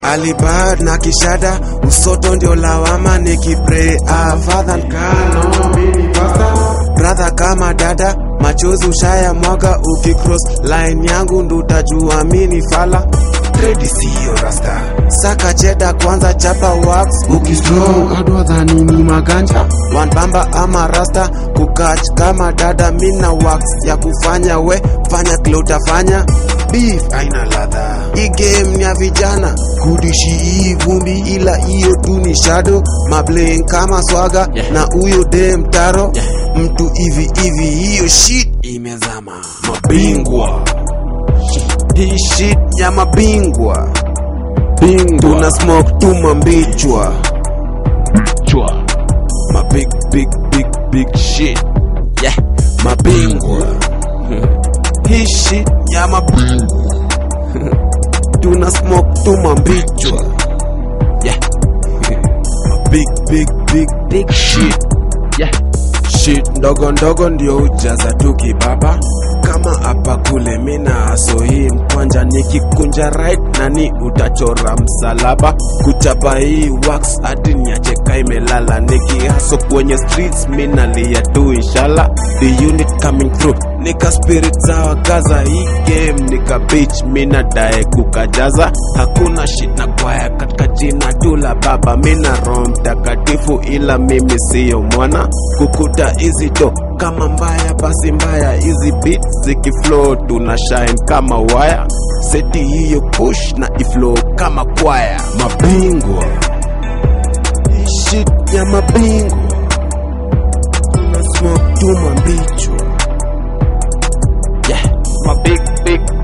Alibad na kishada usoto ndio lawama nikipray ah, father kano mini pasta brother kama dada machozi ushaya mwaga ukicross line yangu ndutajua mini fala Ready siyo rasta saka cheda kwanza chapa wax ukistrong adwa dhani ni maganja one bamba ama rasta kukach kama dada mina wax ya kufanya we fanya klotafanya beef aina ladha hii game ni ya vijana kudishi hii vumbi ila hiyo tu ni shadow mabling kama swaga Yeah. na huyo dem taro Yeah. mtu hivi hivi hiyo shit imezama mabingwa hii shit ya mabingwa tuna smoke tu mambichwa Chwa. ma big big big big shit Yeah. mabingwa hii shit ya mabingwa tuna smoke tu mambichwa Yeah. ma big big big Big shit. Yeah. shit ndogo ndogo ndio ujaza tu kibaba kama hapa kule mina aso hii mkwanja nikikunja right nani utachora msalaba kuchapa hii wax hadi niacheka imelala nikihaso kwenye streets minalia tu inshallah the unit coming through nika spirit za wagaza hii game nika bitch mina dae kukajaza hakuna shit na kwaya katika jina tu la baba mina roho mtakatifu ila mimi siyo mwana kukuta hizi do kama mbaya basi mbaya hizi beat zikiflow tuna shine kama waya seti hiyo push na iflow kama kwaya mabingwa Hii shit ya mabingwa tuna smoke tu mambichwa Yeah. My big, big,